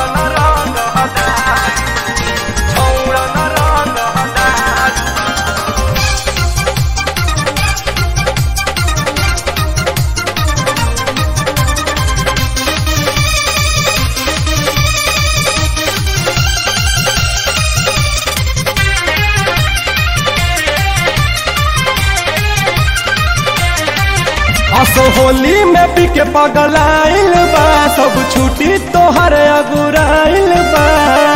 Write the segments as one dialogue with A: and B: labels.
A: असो होली में पी के पगलाइल बा सब छुट्टी तोहर अगुराइल बा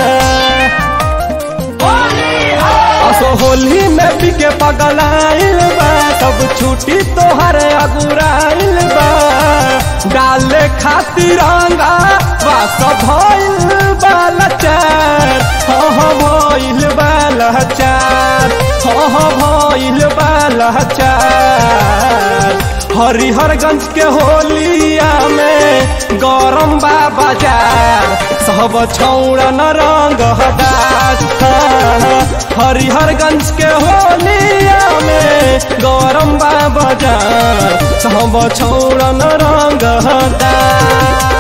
A: असो होली में पी के पगलाइल बा सब छुट्टी तोहर अगुराइल बा डाले खातिर रंगा बस भइल बा लचार हो हो भइल बा लचार हो हो भइल बा लचार हरिहरगंज के होलिया में गरम बा बाजार सब छौड़न रंग हदास हरिहरगंज के होलिया में गरम बा बाजार सब छौड़न रंग हदास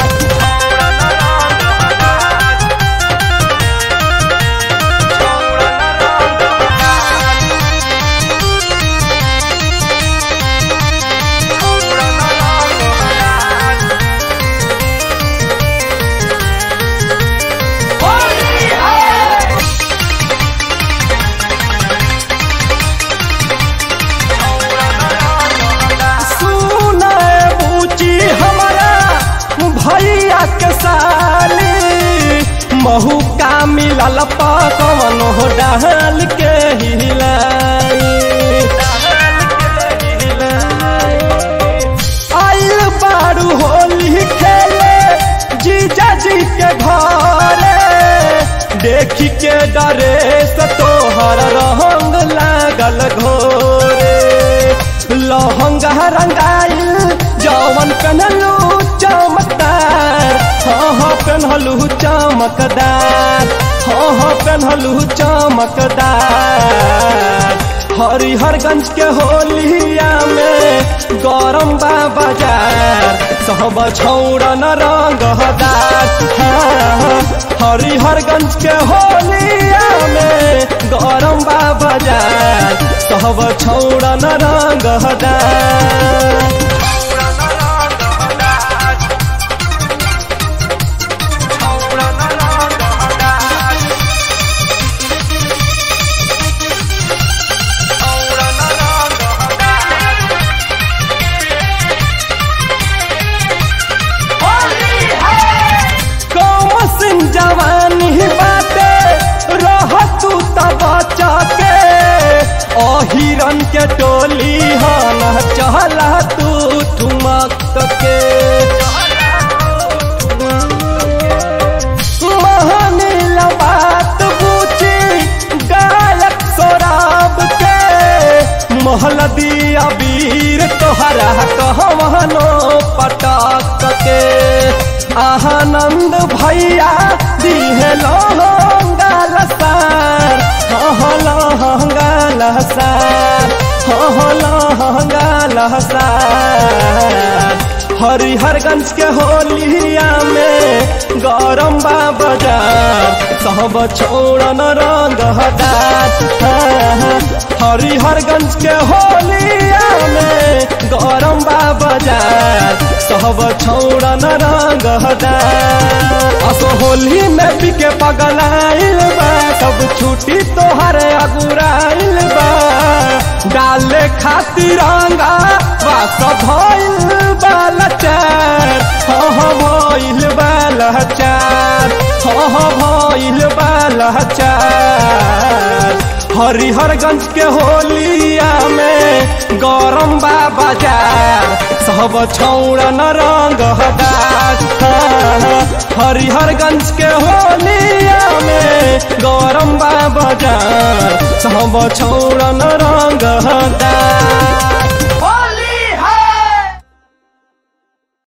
A: भैया के साली महू का मिलल पकवन हो डाल के हिलाई आइल बारू होली खेले जीजा जी के घरे देखी के डरे से तोहर रंग लागल घोरे लहंगा रंगाइल जवन पहनलू चमकदार हाँ हाँ पहनलू चमकदार हाँ हाँ पहनलू चमकदार हरिहरगंज के होलिया में गरम बा बाजार सब छौड़न रंग हदार हरिहरगंज के होलिया में गरम बा बाजार सब छौड़न रंग हदार जवानी बाटे रह तू तब के अहिरन के टोली हन चहला तू ठुमक के महानील बात पूछी गायक सोराब के महल दिया वीर तोहरा कहवनो पटक के आनंद भैया दिहे लहंगाल सार हो लहंगाल सार हो लहंगाल सार हरिहरगंज के होलिया में गरम बा बाजार सब छोड़न रंग हदार हरिहरगंज के होलिया में गरम बा बाजार सब छोड़न रंग हदार असो होली में बिके पगलाइल बा सब छुट्टी तोहर अगुराइल बा डाले खातिर रंगा बस भइल बा लचार हो भइल बा लचार हो भइल बा लचार हरिहरगंज के होलिया में गरम बा बाजार सब छौड़न रंग हदार हरिहरगंज के होलिया में गरम बा बाजार सब छौड़न रंग हदार